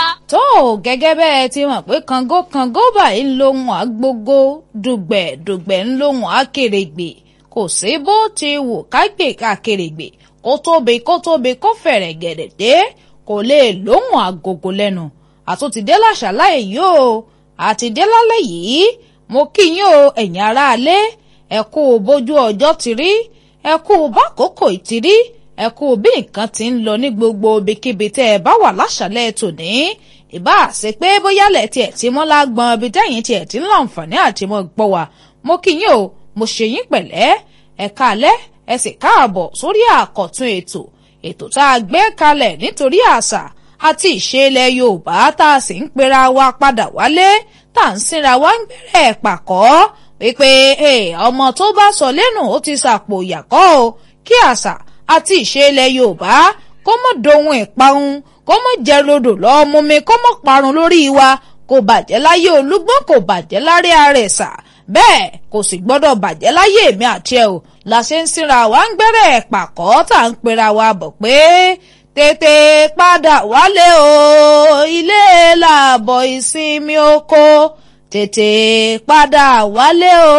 tó o gẹ́gẹ́ bẹ́ẹ̀ ti mọ̀ pé kàngó kàngó báyìí ń lóhùn àgbógó dùgbẹ̀ dùgbẹ̀ ń lóhùn àkèrègbè kò sí bó ti wù kágbè àkèrègbè kó tóbi kó tóbi kó fẹ̀rẹ̀ gẹ̀dẹ̀ dé kò lè lóhùn àgògò lẹ́nu àtúntìdé làṣàláì yìí o àtìdé lálẹ́ yìí mo kí yín o ẹ̀yin aráalé ẹ kú bójú ọjọ́ ti rí ẹ kú bákòókò ti rí ẹ kú bí nǹkan ti ń lọ ní gbogbo ibikíbi tẹ́ ẹ bá wà láṣàlẹ̀ tòní ìbá ṣe pé bóyá lẹ̀ tiẹ̀ tí mọ́ lágbọ́n ibi tẹ́yìn tiẹ̀ tí ń láǹfààní àti mọ́ gbọ́ wa mo kí yín o mo ṣe yín pẹ̀lẹ́ ẹ káalẹ́ ẹ sì káàbọ̀ sórí àkọ́tún ètò ètò tá a gbé kalẹ̀ nítorí àṣà àti ìṣe ilẹ̀ Yorùbá tá a sì ń pera wa padà wálé tá à ń sinra wa ń bẹ̀rẹ̀ pàkọ́ wípé ọmọ tó bá sọ lẹ́nu ó ti sàpò ìyàkọ́ o kí àṣà àti ìṣe ilẹ̀ Yorùbá kó mọ̀ dohun ìparun kó mọ̀ jẹ́ rodò lọ́ọ́ mú mi kó mọ̀ parun lórí wa kò bàjẹ́ láyé Olúgbọ́n kò bàjẹ́ láre Àrẹ̀sà bẹ́ẹ̀ kò sì gbọ́dọ̀ bàjẹ́ láyé èmi àti ẹ̀ o la ṣe ń sinra wa ń gbẹ́rẹ̀ pàkọ́ tá à ń pera wa bọ̀ pé tètè padà wálé o ilé làbọ̀ ìsinmi oko tètè padà wálé o.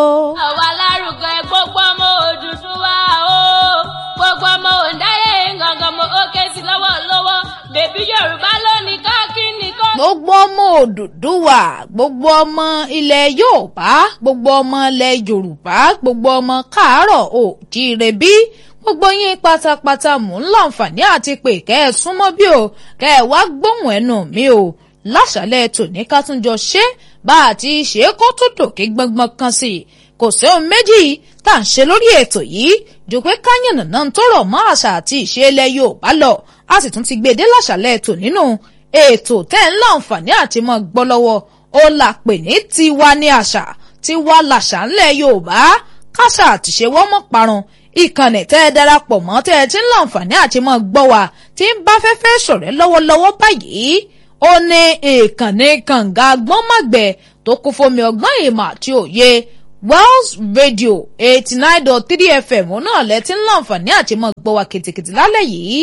àwa lárugẹ gbogbo ọmọ Odùduwà o gbogbo ọmọ òǹdáyé gangan mo ó ké sí lọ́wọ́lọ́wọ́ bèbí Yorùbá lónìí káàkiri kọ́. gbogbo ọmọ Odùduwà gbogbo ọmọ ilẹ̀ Yorùbá gbogbo ọmọ ilẹ̀ Yorùbá gbogbo ọmọ káàárọ̀ òjíire bí gbogbo yín pátápátá mò ń láǹfààní àti pé kẹ́ ẹ súnmọ́ bí o kẹ́ ẹ wá gbóhùn ẹnu mi o láṣàlẹ̀ tòní ká tún jọ ṣe bá a ti ṣe kó tó dòkè gbọ́ngbọ́n kan sí i kò sí ohun méjì tá à ń ṣe lórí ètò yìí jù pé káyànnà náà tó rọ̀ mọ́ àṣà àti ìṣe ilẹ̀ Yorùbá lọ a sì tún ti gbé e dé láṣàlẹ̀ ètò nínú ètò tẹ́ ń láǹfààní àti mọ́ gbọ́ lọ́wọ́ ó là pè ní tiwa ní àṣà tiwa làṣà ńlẹ̀ Yorùbá káṣà àtìṣe wọ́n mọ́ parun ìkànnì tẹ́ ẹ darapọ̀ mọ́ tẹ́ ẹ ti ń láǹfààní àti mọ́ gbọ́ wa tí ń bá fẹ́fẹ́ ṣọ̀rẹ́ lọ́wọ́lọ́wọ́ báyìí ó ní ìkànnì kànga gbọ́nmàgbẹ́ tó kún fómi ọgbọ́n ìmọ̀ àti òye Wells Radio eighty nine dot three FM òun náà lẹ ti ń láǹfààní àti mọ́ gbọ́ wa kìtìkìtì lálẹ́ yìí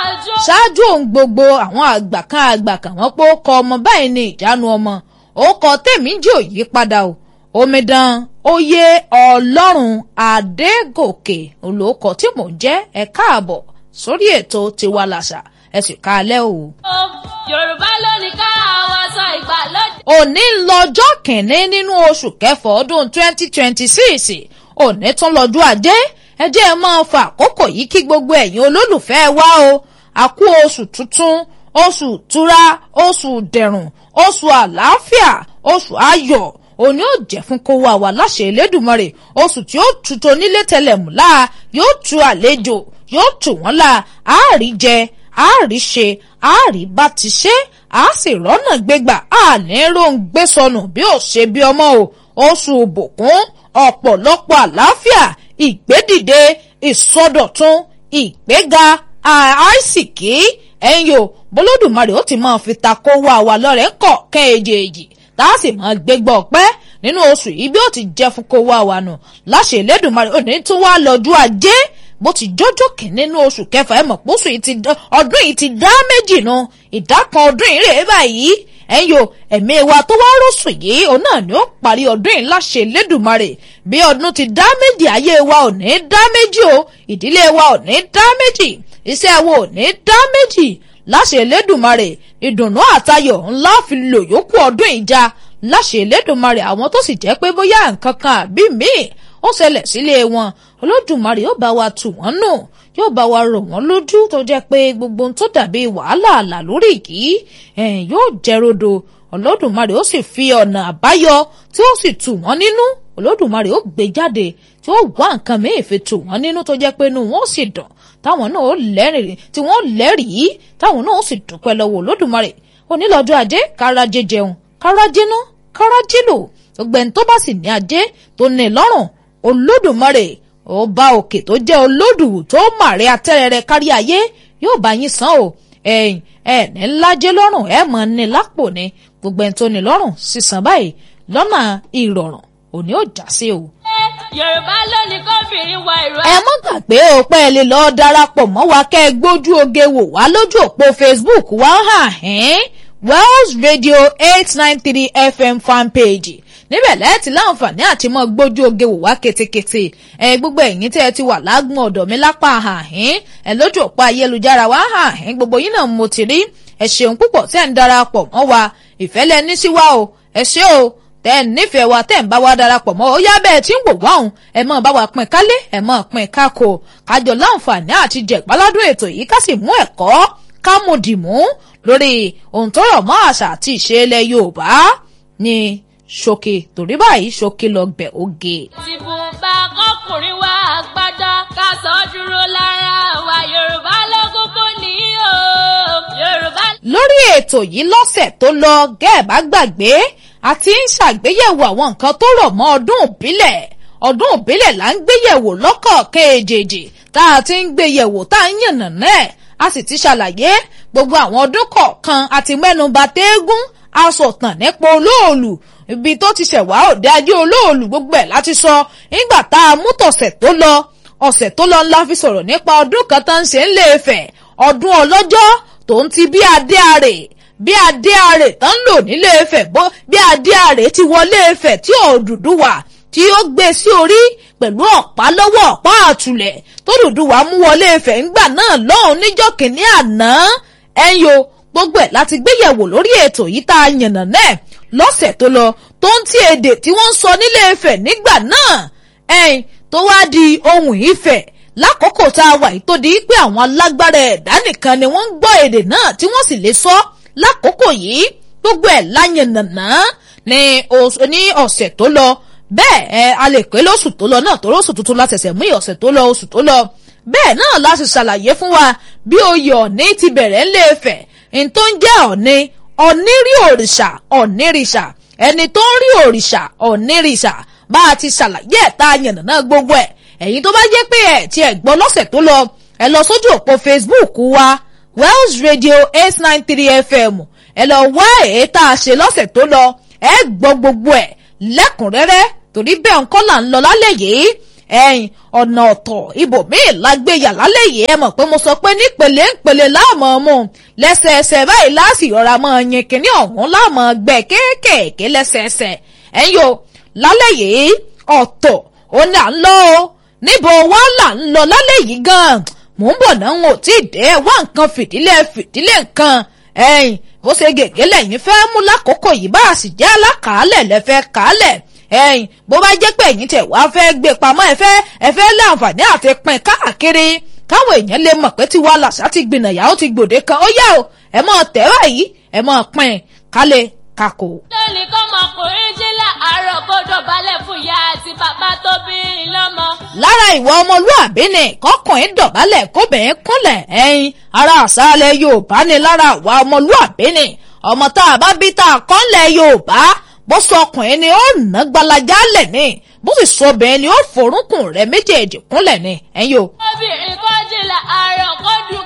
ṣáájú ohun gbogbo àwọn àgbà kan àgbà kan wọ́n pé ó kọ ọmọ báyìí ní ìjánu ọmọ ó kọ tèmi jẹ́ òyí padà o omidan oyè ọlọ́run adégòkè olóòkọ tí mò ń jẹ́ ẹ káàbọ̀ sórí ètò tiwa làṣà ẹ sì ká alẹ́ o. Yorùbá lónìí ká àwọn sọ ìgbàlódé. òní lọ́jọ́ kìíní nínú oṣù kẹfà ọdún twenty twenty six òní tún lọ́jọ́ ajé ẹ jẹ́ ẹ máa fa àkókò yìí kí gbogbo ẹ̀yin olólùfẹ́ wa o àkú oṣù tuntun oṣù tura oṣù dẹ̀rùn oṣù àlàáfíà oṣù ayọ̀ òní ò jẹ́ fún kó wà wá láṣẹ Elédùmarè oṣù tí ó tu tó nílé tẹlẹ̀mù láà yóò tu àlejò yóò tù wọ́n láà àárí jẹ àárí ṣe àárí bá ti ṣe á sì rọ́nà gbégbà àní róń gbé sọnù bí ó ṣe bí ọmọ o oṣù òbòkún ọ̀pọ̀lọpọ̀ àlàáfíà ìgbédìde ìsọdọ̀tun ìgbéga àìsìkí ẹ̀yin o bọ́lódùmarè ó ti máa fi ta kó wá wa lọ́rẹ̀ kọ̀ kẹ́ẹ̀jẹ̀ẹ̀jì tá a sì máa gbégbá ọpẹ́ nínú oṣù yìí bí ó ti jẹ́ fún kó wá wa nù láṣẹ Elédùmarè òní tún wá lọ́jọ́ ajé bó ti jọjọ́ kìíní nínú oṣù kẹfà ẹ̀ mọ̀ pósù ọdún yìí ti dá méjì nu ìdá kan ọdún yìí rèé báyìí ẹ̀yin o ẹ̀mí wa tó wá rọ́ṣù yìí òun náà ni ó parí ọdún yìí láṣẹ Elédùmarè bí ọdún ti dá méjì ayé wa ò ní dá méjì o ìdílé wa ò ní dá méjì iṣẹ́ wa ò ní dá méjì láṣẹ Elédùmarè ìdùnnú àtayọ̀ ńlá fi lò yókù ọdún ìjà láṣẹ Elédùmarè àwọn tó sì jẹ́ pé bóyá nǹkan kan àbí míì ó ṣẹlẹ̀ sílé wọn Olódùmarè yóò bá wa tù wọ́n nù yóò bá wa rọ̀ wọ́n lójú tó jẹ́ pé gbogbo ohun tó dàbí wàhálà àlà lórí yìí yóò jẹ́ rodo Olódùmarè ó sì fi ọ̀nà àbáyọ tí ó sì tù wọ́n nínú Olódùmarè ó gbé jáde tí ó wá nǹkan mìíràn fi tù wọ́n nínú tó jẹ́ pé inú wọn ó sì dùn táwọn náà ó lẹ́rìí tí wọ́n lẹ́rìí táwọn náà ó sì dúpẹ́ lọ́wọ́ Olódùmarè onílọ́jọ́ ajé kárajé jẹun kárajé ná kárajé lò gbogbo ẹni tó bá sì ní ajé tó ní lọ́rùn Olódùmarè ọba òkè tó jẹ́ olódù tó màrẹ́ atẹ́rẹrẹ kárí ayé yóò bá yín san o ẹ̀yìn ẹ̀ ní lájẹ́ lọ́rùn ẹ̀ mọ̀ ní lápò ní gbogbo ẹni tó ní lọ́rùn sísan báyìí lọ́nà ìrọ̀rùn òní ò já sí o. Yorùbá lónìí kóbìnrin wọ ìró. ẹ mọ́ gbàgbé o pé ẹ lè lọ́ọ́ darapọ̀ mọ́ wa kẹ́ ẹ gbójú oge wò wá lójú òpó Facebook wa hàn ẹ́n wells radio eight nine three fm fanpage níbẹ̀ lẹ́ẹ̀tì láǹfààní àti mọ́ gbójú oge wò wá ketekete ẹ gbogbo ẹ̀yin tẹ́ ẹ ti wà lágùn ọ̀dọ̀ mi lápá àhín ẹ lójú òpó ayélujára wá àhín gbogbo yín náà mo ti rí ẹ ṣeun púpọ̀ tẹ́ ń darapọ̀ mọ́ wa ìfẹ́ lẹ ní sí wa o ẹ ṣé o tẹ́ ẹ nífẹ̀ẹ́ wa tẹ́ ń bá wa darapọ̀ mọ́ ó yá bẹ́ẹ̀ tí ń wò wá òun ẹ mọ̀ bá wa pín kálé ẹ mọ̀ pín kákò kájọ láǹfààní àti jẹ̀gbáládùn ètò yìí ká sì mú ẹ̀kọ́ ká mú dìmú lórí ohun tó rọ̀ mọ́ àṣà àti ìṣe ilẹ̀ Yorùbá ní ṣókè torí báyìí ṣókè lọ gbẹ̀ oge. tìbùnbà kọkùnrin wa àgbàdá ká sọ dúró lára wa Yorùbá lógún kò ní o Yorùbá. lórí ètò yìí lọ́sẹ̀ tó lọ gẹ́ẹ̀bá gbàgbé àti ń ṣàgbéyẹ̀wò àwọn nǹkan tó rọ̀ mọ́ ọdún ìbílẹ̀ ọdún ìbílẹ̀ là ń gbéyẹ̀wò lọ́kọ̀ọ̀kan èjèèjì tá a ti ń gbéyẹ̀wò tá a ń yànnà náà a sì ti ṣàlàyé gbogbo àwọn ọdún kọ̀ọ̀kan àti mẹ́nuba téégún asọ̀tàn nípa olóòlù ibi tó ti ṣẹ̀wá òde ajé olóòlù gbogbo ẹ̀ láti sọ nígbà tá a mú tọ̀sẹ̀ tó lọ ọ̀sẹ̀ tó lọ ńlá fi sọ̀rọ̀ nípa ọdún kan tó ń ṣe ń lè fẹ̀ ọdún ọlọ́jọ́ tó ń ti bí adé àrè bí adé àrè tó ń lò nílé Ifẹ̀ bó bí adé àrè ti wọlé Ifẹ̀ tí Odùduwà tí ó gbé sí orí pẹ̀lú ọ̀pá lọ́wọ́ ọ̀pá àtùlẹ̀ tó Odùduwà mú wọlé Ifẹ̀ ńgbà náà lọ́hùn níjọ́ kìíní àná ẹ̀yọ́ gbogbo ẹ̀ láti gbéyẹ̀wò lórí ètò yìí tá a yànnà náà lọ́sẹ̀ tó lọ tó ń tí èdè tí wọ́n ń sọ nílé Ifẹ̀ nígbà náà ẹ̀yìn tó wá di ohun Ifẹ̀ lákòókò tá a wà yìí tó di pé àwọn alágbára ẹ̀dá nìkan ni wọ́n ń gbọ́ èdè náà tí wọ́n sì lè sọ lákòókò yìí gbogbo ẹ̀ láyànnàná ní ọ̀sẹ̀ tó lọ bẹ́ẹ̀ ẹ a lè pé lóṣù tó lọ náà tó lóṣù tuntun la ṣẹ̀ṣẹ̀ mú ọ̀sẹ̀ tó lọ oṣù tó lọ bẹ́ẹ̀ náà la sì ṣàlàyé fún wa bí oyè Ọ̀ọ̀ni ti bẹ̀rẹ̀ ńlẹ̀ Ifẹ̀ n tó ń jẹ́ Ọ̀ọ̀ni Ọ̀ọ̀ni rí òrìṣà Ọ̀ọ̀ni rìṣà ẹni tó ń rí òrìṣà Ọ̀ọ̀ni rìṣà bá a ti ṣàlàyé ẹ̀ tá a yànnàná gbogbo ẹ̀ ẹ̀yin tó bá jẹ́ pé ẹ̀ tí ẹ̀ gbọ́ lọ́sẹ̀ tó lọ ẹ lọ sójú òpó Facebook wa Wells Radio eight nine three FM ẹ lọ wá èyí tá a ṣe lọ́sẹ̀ tó lọ ẹ gbọ́ gbogbo ẹ̀ lẹ́kùnrẹ́rẹ́ torí bẹ́ẹ̀ ń kọ́ là ń lọ lálẹ́ yìí ẹ̀yìn ọ̀nà ọ̀tọ̀ ibòmíì lágbèyà lálẹ́ yìí ẹ mọ̀ pé mo sọ pé nípele ńpele láàmú ọmọ lẹ́sẹẹsẹ báyìí láàsì ọ̀rá mọ́ yin kínní ọ̀hún láàmú gbẹ kéékèèké lẹ́sẹẹsẹ ẹ̀yìn o lálẹ́ yìí ọ̀tọ̀ ó ní à ń lọ o níbo wá là ń lọ lálẹ́ yìí gan-an mò ń bọ̀ náà ń ò tí ì dé wá nǹkan fìdílé fìdílé nǹkan ẹ̀yìn bó ṣe gègé lẹ́yìn fẹ́ mú lákòókò yìí bá a sì jẹ́ alákàálẹ̀ lẹ́fẹ́ kàálẹ̀ ẹ̀yìn bó bá jẹ́ pé ẹ̀yin tẹ̀ wá fẹ́ gbé pamọ́ ẹ fẹ́ ẹ fẹ́ láǹfààní àti pín káàkiri káwọn èèyàn lè mọ̀ pé tiwa làṣà ti gbìnàyà ó ti gbòde kan ó yá o ẹ mọ̀ tẹ́ báyìí ẹ mọ̀ pín kálẹ̀ kakò. lónìí kọ́mọkùnrin jí láàárọ̀ kó dọ̀bálẹ̀ fún ìyá àti bàbá tó bí i lọ́mọ. lára ìwà ọmọlúàbí ni kọkùnrin dọ̀bálẹ̀ kóbìnrin kúnlẹ̀ ẹ̀yìn ara àṣàlẹ̀ Yorùbá ni lára ìwà ọmọlúàbí ni ọmọ tá a bá bí tá a kọ́lẹ̀ Yorùbá bó sọ ọkùnrin ni ó nà gbalaja lẹ̀ ni bó sì sọ obìnrin ni ó forúnkùn rẹ̀ méjèèjì kúnlẹ̀ ni ẹ̀yin o. obìnrin kọ́ jí láàárọ̀ kó dùn